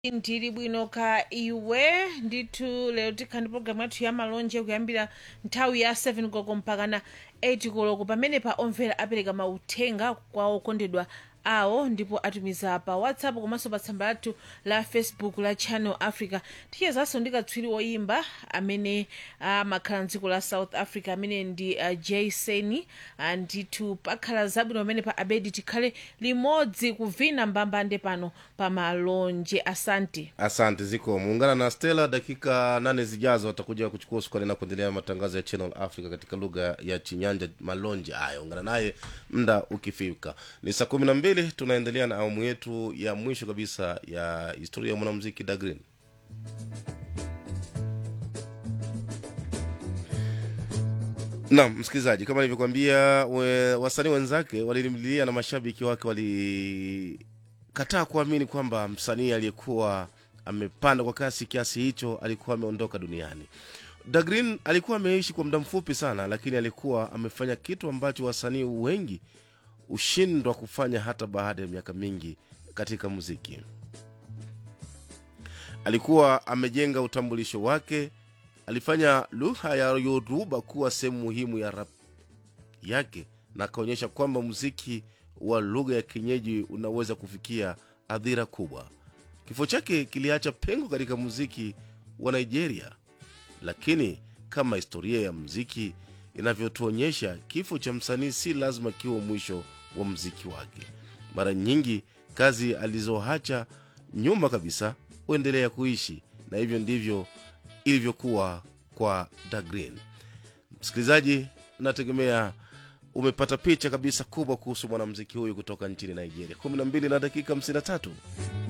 ndili bwino ka iwe ndithu lero tikhala ndi pologalamu yathu ya malonje kuyambira nthawi ya 7 koloko mpaka na 8 koloko pamene pa omvera apereka mauthenga kwa okondedwa awo ndipo atumiza pa whatsapp komanso pa tsamba lathu la facebook la channel africa tichezanso ndi katswiri woyimba amene amakhala mdziko la south africa amene ndi uh, jason uh, ndithu pakhala zabwino pamene pa abedi tikhale limodzi kuvina mbambande pano pa malonje asante asante ziko muungana na stela dakika nane zijazo atakuja kuchukua usukani na kuendelea matangazo ya channel africa katika lugha ya chinyanja malonje haya ungana naye mda ukifika ni saa kumi na mbili tunaendelea na awamu yetu ya mwisho kabisa ya historia ya mwanamuziki dagrin naam msikilizaji kama nilivyokwambia we, wasanii wenzake walilimlilia na mashabiki wake walikataa kuamini kwamba msanii aliyekuwa amepanda kwa kasi kiasi hicho alikuwa ameondoka duniani dagrin alikuwa ameishi kwa muda mfupi sana lakini alikuwa amefanya kitu ambacho wasanii wengi hushindwa kufanya hata baada ya miaka mingi katika muziki alikuwa amejenga utambulisho wake alifanya lugha ya yoruba kuwa sehemu muhimu ya rap yake na akaonyesha kwamba muziki wa lugha ya kienyeji unaweza kufikia adhira kubwa kifo chake kiliacha pengo katika muziki wa nigeria lakini kama historia ya muziki inavyotuonyesha kifo cha msanii si lazima kiwe mwisho wa mziki wake mara nyingi kazi alizoacha nyuma kabisa huendelea kuishi na hivyo ndivyo ilivyokuwa kwa dagrin msikilizaji nategemea umepata picha kabisa kubwa kuhusu mwanamziki huyu kutoka nchini nigeria 12 na dakika 53